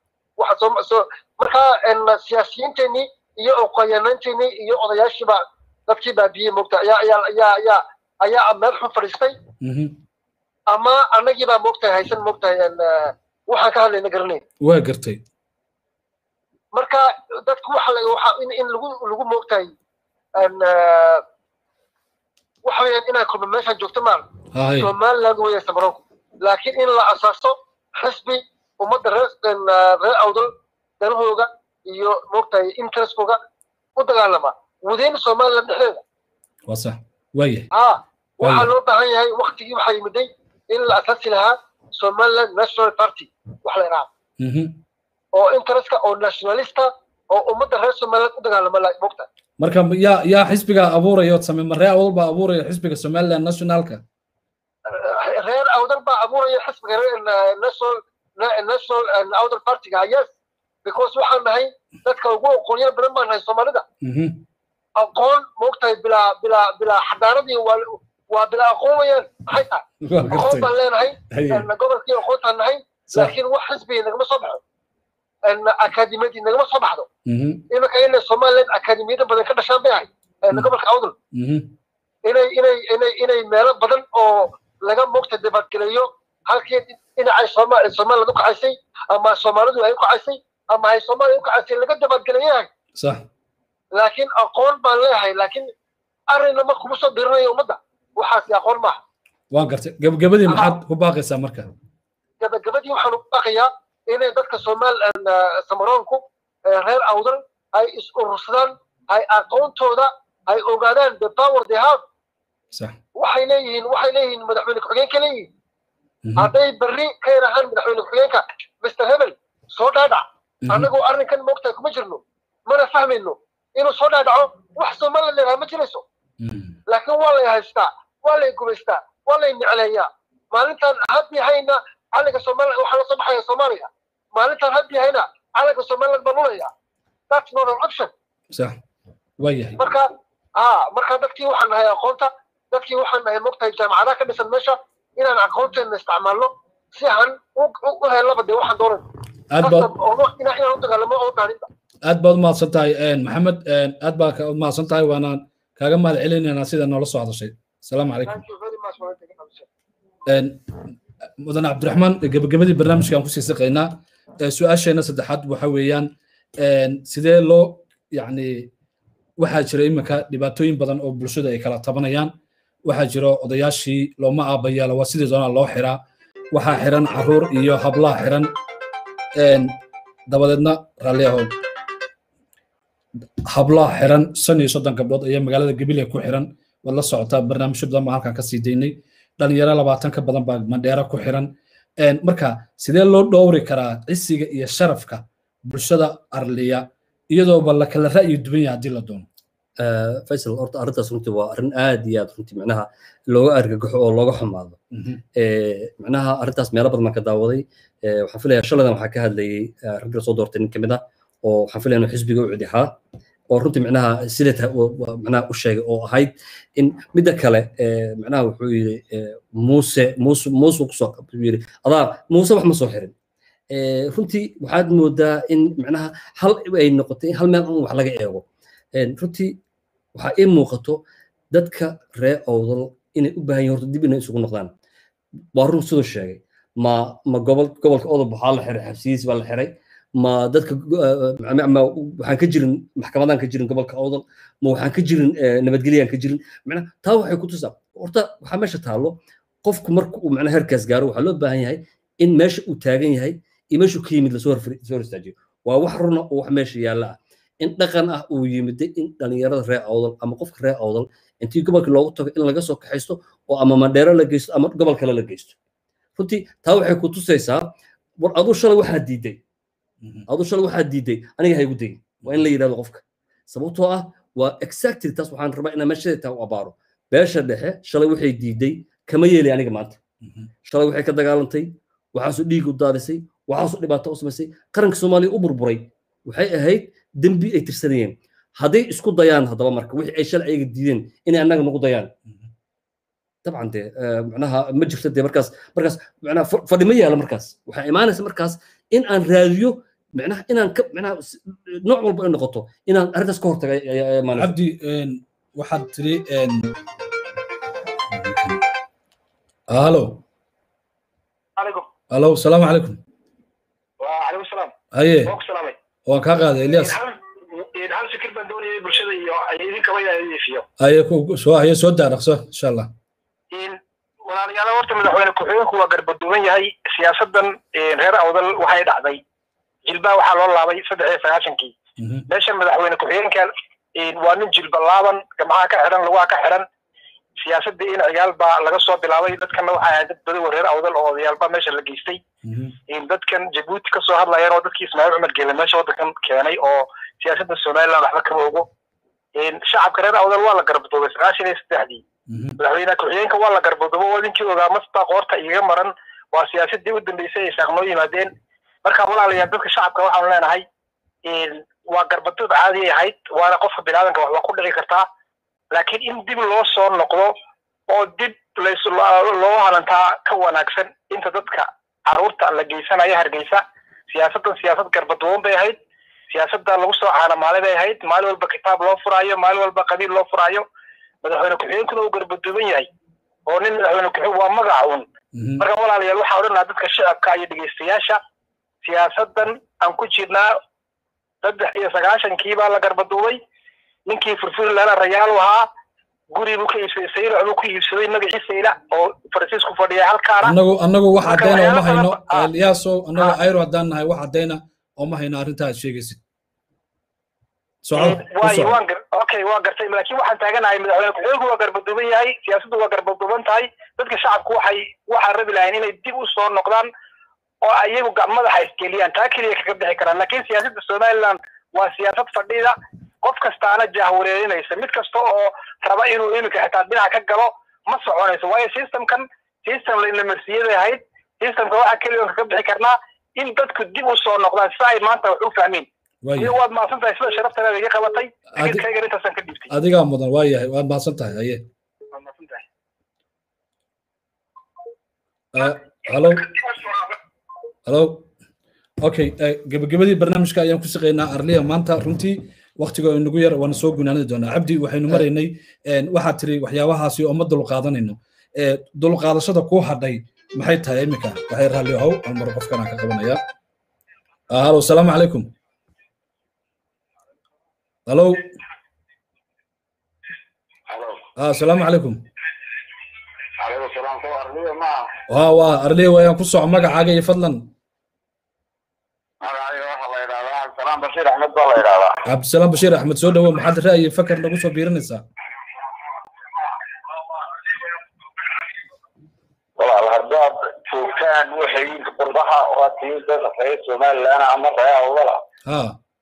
waxa markaa siyaasiyiinteenii iyo oqoyaanaynteennii iyo odayaashiiba dadkii baabiyey moogta ayaa ayaa ayaa ayaa ayaa meel xun fadhiistay ama annagii baa moogtahay haysan moogtahay waxaan ka hadlayna garanayn waa gartay marka dadku waxa waxa in in lagu lagu moogtahay waxa weeyaan inaa kulma meeshaan joogto maa somaliland weeya samaroonku laakiin in la asaaso xisbi ummadda reer reer awdal danahooga iyo moogtahay interestkooga u dagaalama within somaliland dhexdeeda waa sax waayahay ha waxaa loo baahan yahay waktigii waxaa yimiday in la asaasi lahaa somaliland national party wax la idhaha oo interestka oo nationalista oo ummadda reer somaliland u dagaalama la moogta marka yaa yaa xisbiga abuuraya same maree awdal baa abuuraya xisbiga somaliland nationalka reer awdal baa abuuraya xisbiga national national awdal partyga yes because waxaan nahay dadka ugu aqoonyo badan baan nahay soomaalida aqoon moogtahay bilaa bilaa bilaa xadaaradii waa waa bilaa aqoon weeyaan maxay tahay aqoon baan leenahay gobolkii aqoontaan nahay laakiin wax xisbiga nagama soo baxo akaadimiyadii nagama soo baxdo iminka inay somaliland akaadimiyada badan ka dhashaan bay ahay gobolka awdal inay inay inay inay meelo badan oo laga moogta dibadgeleeyo halkii dhinacay soomaali somaliland u kacaysay ama soomaalidu ay u kacaysay ama ay soomaaliya u kacaysay laga dibadgeleeyahay sax laakiin aqoon baan leeyahay laakiin arrinna ma kuma soo dirinayo ummadda waxaasi aqoon maaha waan gartay gabagabadii maxaad ku baaqaysaa marka gabagabadii waxaan u baaqayaa inay dadka somaal samaroonku reer awdal ay is urursadaan ay aqoontooda ay ogaadaan the power they have sax waxay leeyihiin waxay leeyihiin madaxweyne ku-xigeenka leeyihiin hadday berri ka yarahaan madaxweyne ku-xigeenka mr hebel soo dhaadhac annagoo arrinkan moogtahay kuma jirno mana fahmayno inuu soo dhaadhaco wax somaliland leedaha ma jirayso laakiin waa lay haystaa waa lay gumaystaa waa lay necleeyaa maalintaan haddi hayna calanka somaliland waxaa la soo baxaya soomaaliya maalintaan haddi hayna calanka somaliland baan lulayaa that's not an option sax waayahay marka ha marka dadkii waxaan nahay aqoonta dadkii waxaan nahay mogtahay jaamacadaha ka dhisan meesha inaan aqoonteena isticmaalno si aan u helaba dee waxaan doonan aad baad inaan u dagaalamo oo dhaaninta aad baad umahadsan tahay maxamed aad baa umahadsan tahay waanaan kaaga mahad celinaynaa sida noola soo hadashay asalaamu calaykum mudane cabdiraxmaan gebagabadii barnaamijka aan kusii saqaynaa su-aasheena saddexaad waxa weeyaan sidee loo yacni waxaa jira iminka dhibaatooyin badan oo bulshada ay kala tabanayaan waxaa jira odayaashii looma aabayaala waa sidii doonaa loo xiraa waxaa xiran caruur iyo hablaha xiran dabadeedna raalli ahow hablaha xiran shan iyo soddon gabdhood ayaa magaalada gabilya ku xiran waad la socotaa barnaamijyo badan baa halkan ka sii daynay dhalinyaro labaatan ka badan baa mandheera ku xiran marka sidee loo dhowri karaa cisiga iyo sharafka bulshada arliya iyadooba la kala ra'yi duwan yahay haddii la doono faysal horta arrintaas runtii waa arrin aad iyo aad runtii macnaha looga argagaxo oo looga xumaado macnaha arrintaas meelo badan baan ka daawaday waxaan filayaa shaladan waxaa ka hadlayay ragga soo doortay nin kamid ah oo waxaan filaya inuu xisbiga u cidixaa oo runtii macnaha sidat macnaha u sheegay oo ahayd in midda kale macnaha wuxuu yidhi muuse muuse muuse kusoo yidhi adaa muuse wax ma soo xirin runtii waxaad moodaa in macnaha hal ay noqotay hal meel un wax laga eego runtii waxaa ii muuqato dadka reer owdal inay u baahan yihin horta dib inay isugu noqdaan waa run siduu sheegay ma ma gobol gobolka odob waxaa la xiray xabsiyiis baa la xiray ma dadka ma waxaan ka jirin maxkamadaan ka jirin gobolka owdal ma waxaan ka jirin nabadgelyaan ka jirin macnaha taa waxay ku tusaa horta waxaa meesha taallo qofku marka uu macnaha herkaas gaaro waxaa loo baahan yahay in meesha uu taagan yahay iyo meeshuu ka yimid lasoo hor istaajiyo waa wax runa oo wax meesha yaalla ah in dhaqan ah uu yimiday in dhalinyarada reer awdal ama qofka reer awdal intii gobolka loogu tago in laga soo kaxaysto oo ama mandheero la geysto ama gobol kale la geysto runtii taa waxay ku tusaysaa war aduu shalay waxaa diiday aduu shalay waxaa diiday aniga haygu dayin waa in la yidhahdo qofka sababtoo ah waa exactly taas waxaan rabaa inaan meeshada taa u abaaro beesha dhexe shalay waxay diiday kama yeeli aniga maanta shalay waxay ka dagaalantay waxaasuu dhiig u daadisay waxaasuu dhibaato u samaysay qaranka soomaaliya u burburay waxay ahayd dembi ay tirsanayeen hadday isku dayaan haddaba marka wixii ay shalay ayaga diideen inay annaga nagu dayaan dabcan dee macnaha ma jirto dee markaas markaas macnaha fadhi ma yaala markaas waxaa imaanaysa markaas in aan raadiyo macnaha inaan ka macnaha nooc walba ay noqoto inaan arrintaas ka hortaga cabdi waxaad tiri halo عليكم halo asalaamu calaykum وعليكم السلام haye وعليكم السلام waan kaa qaaday elias hal fikir baan doonayay bulshada iyo idinkaba inaan idiifiyo haye ku- soo haye soo daaraqso insha allah walaalayaal horta madaxweyne ku-xigeenku waa garbaduuban yahay siyaasadan reer awdal waxay dhacday jilbaa waxaa loo laabay saddex iyo sagaashankii Mhm, meeshan madaxweyne ku-xigeenkan waa nin jilba laaban gamaha ka xidhan lugaha ka xidhan siyaasadii in ciyaal baa laga soo bilaabay dadkana waxaa ahayd dad badan oo reer awdal oo odayaalba meesha la geystay mhm, dadkan jabuuti ka soo hadlayeen oo dadkii ismaaciil cumar geele meesha waddankan keenay oo siyaasadda somaliland waxba kama ogo shacabka reer awdal waa la garbadoobay sagaashan iyo saddexdii mhm, madaxweyne ku-xigeenka waa la garbadoobo oo ninkii ogaa masbaa qoorta igaga maran waa siyaasadii u dambeysay ay saaqnoo yimaadeen marka walaalayaal dadka shacabka waxaanu leenahay waa garbadood caadi ahayd waana qofka biniaadanka wax waa ku dhici kartaa laakiin in dib loo soo noqdo oo dib lays loo halantaa ka wanaagsan inta dadka caruurta la geysanaya hargeysa siyaasaddan siyaasad garbaduuban bay ahayd siyaasadda lagu soo caanamaalay bay ahayd maalin walba kitaab loo furaayo maalin walba qabiil loo furaayo madaxweyne ku-xigeenkuna uu garbaduuban yahay oo nin madaxweyne ku-xigeen waa magac un mhm. marka walaalayaal waxaa odhanaha dadka shacabka iyo dhegeystayaasha siyaasaddan aan ku jirnaa saddex iyo sagaashankii baa la garbaduubay ninkii furfurlana rayaalu ahaa guri buu ka iibsaday saylac buu ku iibsaday magaciisa ila oo faransiisku fadhiya halkaana annagu annagu wax Marka caddayna uma waxyaalo hayno badan- ah. eliyaasow annagu Ah. ayro haddaan nahay wax caddayna uma hayno arrintaa aad sheegaysid soco waayo waan gar okay waa gartay laakiin waxaan taaganahay madaxweyne ku-xigeenku waa garbaduuban yahay siyaasaddu waa garbaduuban tahay dadka shacabku waxay waxaa rabi lahayn inay dib u soo noqdaan oo ayagu ga- madaxa isgeliyaan taa keliya kaga bixi karaan laakiin siyaasadda somaliland waa siyaasad fadhida qof kastaana jahwareerinaysa mid kasta oo raba inuu iminka xitaa dhinac ka galo ma soconayso waayo systemkan system la marsiyaday ahayd systemka waxaa keliya kaga bixi karnaa in dadku dib u soo noqdaan si ay maanta wax u fahmeen waaya iyo waad mahadsan tahay sida sharaftaada iga qabatay Adi- fikirkaygan intaasaan ka dhiibtay adigaa mudan waa yahay waad mahadsan tahay haye waad mahadsan tahay Ah, halo halo okay eh, gebagabadii barnaamijka ayaan ku shaqeynaa arliya maanta runtii waktiga oo inagu yar waana soo gunaanadi doonaa cabdi waxaynu maraynay een, waxaad tiri waxyaabahaasi oo ma dulqaadanayno Eh, dulqaadashada kuu hadhay maxay tahay iminka waxay raalli ahow aan mar qofkanaan ka qabanaya Ah, halo asalaamu calaykum halo Ah, asalaamu calaykum عليكم السلام سوى أرضية ما waa waa arliya waayaan ku soco magacaaga iyo fadlan أنا أيوة الله يرضى السلام بشير أحمد الله يرضى cabdisalaam bashiir axmed soo dhawo maxaad ra'yi fakar nagu soo biirinaysaa والله الهرداد شوفان وحي قربها واتين في سومال أنا عمر يا ولا ha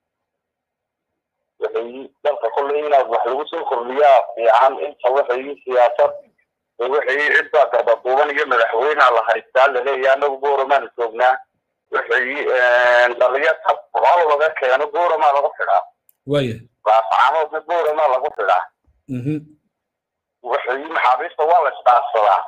وحي دلك كل إنا وحلو سو كرنيا في عام إنت وحي سياسة وحي عدة كبطوبان يجمع الحوين على هايستال اللي هي أنا بورو ما نسوقنا وحي نريات والله لغا كانوا بورو ما لغا فلا waaya فعامل بورو ما لغا فلا mhm وحي محابيسة والله استعصلا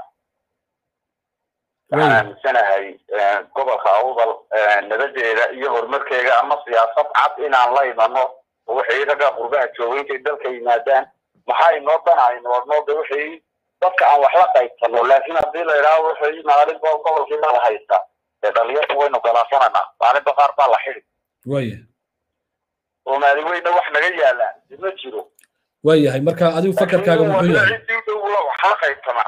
waaya aaminsanahay gobolka awdal nabadeeda iyo horumarkeega ama siyaasad cad inaan la imano oo waxay ragga qurbaha jooga intay dalka yimaadaan maxaa inoo danayno wadnooda waxay dadka aan wax la qaybsano laakiin haddii la idhaaho waxay maalinba gobolkii mala haysta dee dhalinyarta waynu galaasananaa maalinba qaar baa la xidi waaya oo maalin weyna wax naga yaalaan ma jiro waayahay marka adigu fakarkaaga muxuu yahay cidii dhow wax la qaybsamaa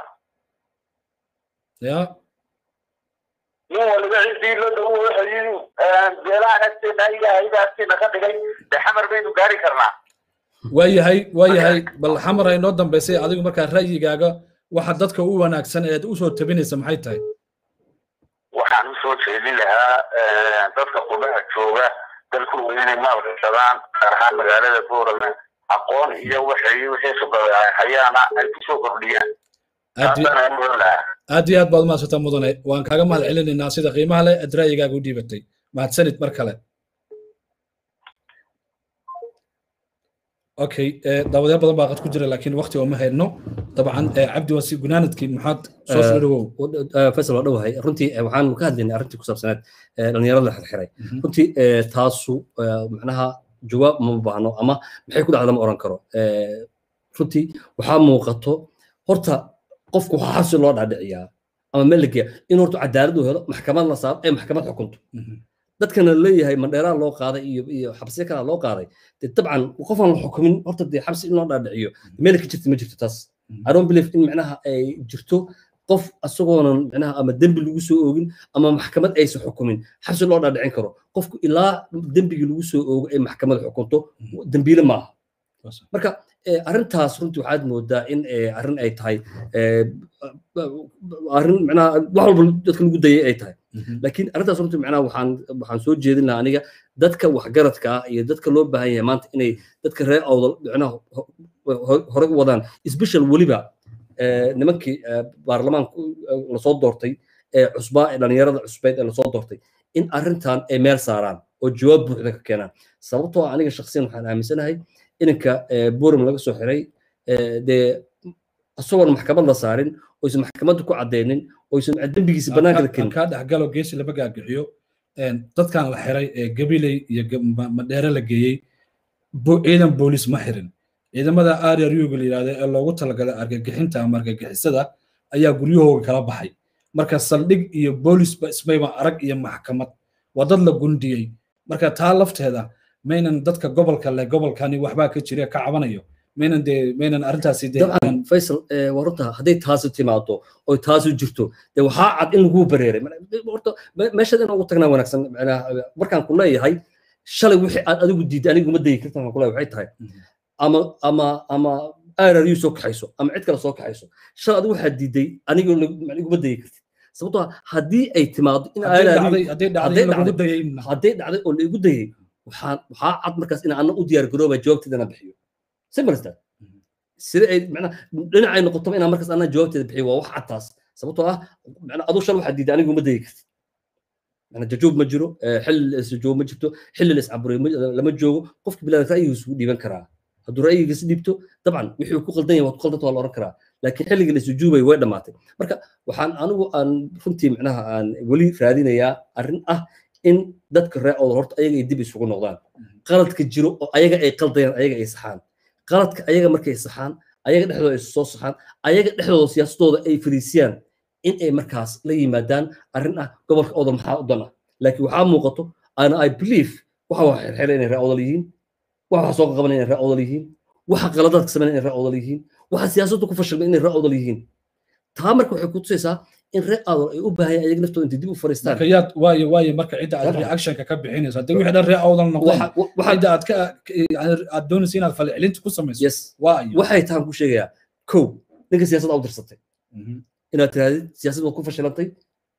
ya nin waliba cidii la dhow waxay beelahan agteena ilaahaybaa agteena ka dhigay dee xamar baynu gaari karnaa waayahay waayahay bal xamar ay noo dambaysay adigu markaa ra'yigaaga waxa dadka u wanaagsan eed usoo tabinaysa maxay tahay waxaan usoo jeedin lahaa dadka qubaha jooga dalkooda inay maalgashadaan gaar ahaan magaalada boorama aqoon iyo waxay wixii khibrada hayaana ay kusoo kordhiyaan aad iyo- taasaan mudan lahaa aad iyo aad baad mahadsantaa mudane waan kaaga mahad celinaynaa sida qiimaha leh aad ra'yigaaga u dhiibatay mahadsanid mar kale okay eh, daawadyaal badan baa qad ku jira laakiin waqti ooma hayno dabcan eh, cabdi waa si gunaanadkii maxaad soo soo dhawow faysal waa dhowahay runtii eh, waxaan ka hadlaynay arrintii ku saabsaneed eh, dhalinyarada la xirxiray Mhm. runtii eh, taasu eh, macnaha jawaab ma baahno ama maxay ku dhacda ma oran karo Eh, runtii waxaa muuqato horta qofku waxaa xabsi loo dhaadhiciyaa ama meel la geeya in horta cadaalad uu helo maxkamad la saaro ee maxkamad xukunto dadkana leeyahay mandheeraa loo qaaday iyo iyo xabsiyo kalaa loo qaaday dee dabcan qofaan la xukumin horta dee xabsi in loo dhaadhiciyo meel ka jirta ma jirto taas i don't believe in macnaha ay jirto qof asagoonan macnaha ama dembi lagu soo oogin ama maxkamad aysan xukumin xabsi loo dhaadhicin karo qofku ilaa dembigii lagu soo oogo ay maxkamad xukunto dembiile maaha marka arrintaas runtii waxaad moodaa in arrin ay tahay arrin macnaha wax walba dadka lagu dayay ay tahay laakiin arrintaas runtii macnaha waxaan waxaan soo jeedin lahaa aniga dadka waxgaradka ah iyo dadka loo baahan yahay maanta inay dadka reer awdal macnaha hore u wadaan special weliba nimankii baarlamaanka lasoo doortay ee cusbaa ee dhalinyarada cusbeed ee lasoo doortay in arrintan ay meel saaraan oo jawaab buuxda ka keenaan sababtoo ah aniga shakhsiyan waxaan aaminsanahay inanka burim laga soo xiray dee isagoon maxkamad la saarin oysan maxkamadda ku caddeynin oysan dembigiisa bannaanka la kenin kaa dhexgalo geesi lama gaagaxiyo dadkan la xiray ee gabiley iyo madheere la geeyey ciidan boolis ma xirin ciidamada aryaryoga la yidhahda ee loogu talagalay argagixinta ama argagixisada ayaa guryahooga kala baxay marka saldhig iyo boolisba ismayba arag iyo maxkamad waa dad la gundiyey marka taa lafteeda maynan dadka gobolka leh gobolkani waxbaa ka jira ka cabanayo maynan dee maynan arrintaasi dabcan faysal waa runta hadday taasi timaado oy taasi jirto dee waxaa cad in laguu bareeray horta meeshaad in ugu tagnaa wanaagsan markaan ku leeyahay shalay wixii aad adigu diiday anigu ma dayi kartaan ku leeyahay waxay tahay ama ama ama RRU soo kaxayso ama cid kale soo kaxayso shalay adigu waxaad diiday anigu iguma dayi kartid sababtoo hadii ay timaado in hadday dhacday oo laigu dayay waxaa waxaa cad markaas in ana u diyaar garooba jawaabteedana bixiyo simbalsta sida ay macnaa dhinacay noqotaba inaan markaas anaa jawaabteeda bixiyo waa wax cad taas sababtoo ah macnaa aduu shal waxaad diiday anigu ma dayi kartid macnaa jajuub ma jiro xilli la isjoogo ma jirto xilli la iscaburiyo lama joogo qofka bilaada ra'yigiisu wuu dhiiban karaa hadduu ra'yigiisa dhiibto dabcan wixii ku qaldan yahay waad ku qaldanta waa la oran karaa laakiin xilligii la isujuubay way dhammaatay marka waxaan anigu aan runtii macnaha aan weli raadinayaa arrin ah in dadka reer oodal horta ayaga ay dib isugu noqdaan qaladka jiro oo ayaga ay qaldayaan ayaga ay saxaan qaladka ayaga markay saxaan ayaga dhexdooda ay soo saxaan ayaga dhexdooda siyaasadooda ay fariisiyaan in ay markaas la yimaadaan arrin ah gobolka oodal maxaa u dan ah laakiin waxaa muuqato ana i believe waxa waa xirxira inay reer oodal yihiin waxa soo qabanaya inay reer oodal yihiin waxa qaladaadka sameynaya inay reer oodal yihiin waxa siyaasaddu ku fashilmay inay reer oodal yihiin taa marka waxay ku tusaysaa in reer oodal ay u baahan ayaga naftooda intay dib u fariistaan yaad waayo waayo marka cidda aad reactionka ka bixinayso haddii wixii dhan reer oodal noqdeen cidda aad ka aad doonaysa inaad falcelinta ku samayso yes waayo waxay tahan ku sheegayaa kow ninka siyaasadda u dirsatay inaad tirahdid siyaasad waad ku fashilantay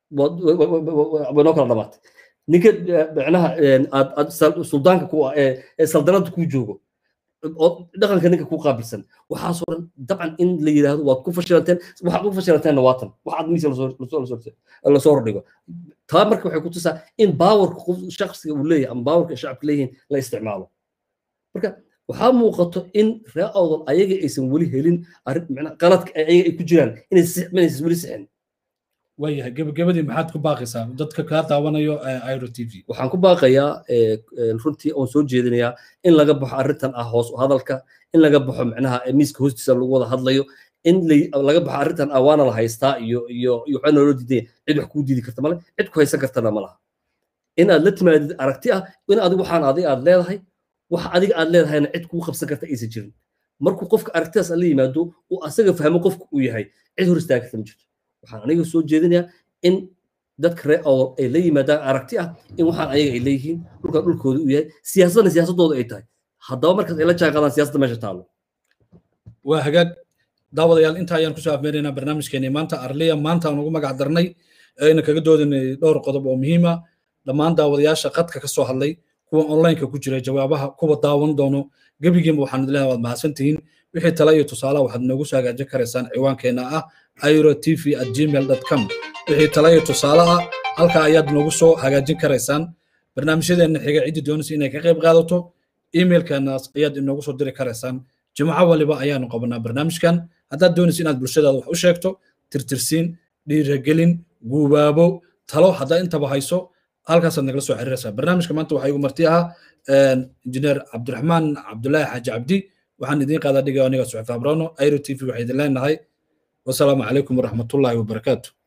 way noo kala dhamaatay ninka macnaha aad suldaanka ku ah ee saldanada kuu joogo oo dhaqanka ninka kuu qaabilsan waxaasoo dhan dabcan in la yidhaahdo waad ku fashilanteen waxaad ku fashilanteenna waatan waxaad miisa lasoo hordhigo taa marka waxay ku tusaa in baawarka shaksiga uu leeyahay ama baawarka shacabka leeyihiin la isticmaalo marka waxaa muuqato in reer awdal ayaga aysan weli helin qaladka ayaga ay ku jiraan inaysan weli sixin waayahay gebagabadii maxaad ku baaqaysaa dadka kaa daawanayo iro t v waxaan ku baaqayaa runtii oon soo jeedinayaa in laga baxo arrintan ah hoos hadalka in laga baxo macnaha miiska hoostiisa lagu wada hadlayo in laga baxo arrintan ah waana la haystaa iyo iyo iyo waxaa naloo diidaya cid wax kuu diidi karta male cid ku haysan kartana ma laha in aad la timaadid aragti ah in adigu waxaan adiga aad leedahay wax adiga aad leedahayna cid kuu qabsan karta aysan jirin markuu qofka aragtidaas la yimaado uu asaga fahmo qofka uu yahay cid hor istaagi karta ma jirto waxaan aniga soo jeedinayaa in dadka reer awal ay la yimaadaan aragti ah in waxaan ayaga ay leeyihiin dhulkan dhulkooda uu yahay siyaasadna siyaasadooda ay tahay haddaba markaas ay la jaan qaadaan siyaasadda meesha taalo waa hagaag daawadayaal inta ayaan kusoo afmeeraynaa barnaamijkeeni maanta arliya maanta aan ugu magac darnay ayna kaga doodanay dhowr qodob oo muhiima dhammaan daawadayaasha qadka ka soo hadlay kuwa onlineka ku jira jawaabaha kuwa daawan doono gebigiinba waxaan idin leeyahay waad mahadsantihiin wixii tala iyo tusaalaha waxaad noogu soo hagaajin karaysaan ciwaankeenna ah iro tv at gmail com wixii tala iyo tusaale ah halkaa ayaad noogu soo hagaajin karaysaan barnaamijyadeenna xiga ciddii doonaysa inay ka qayb qaadato emailkeenaas ayaad inoogu soo diri karaysaan jimco waliba ayaanu qabanaa barnaamijkan haddaad doonaysa inaad bulshadaada wax u sheegto tirtirsiin dhiiragelin guubaabo talo haddaa intaba hayso halkaasaad nagala soo xiriiraysaa barnaamijka maanta waxaa igu marti ahaa injineer cabdiraxmaan cabdulaahi xaaji cabdi waxaan idiin qaadaa dhigay aniga suxif abrano airo t v waxay idin leenahay wasalaamu calaykum waraxmatullaahi wabarakaatu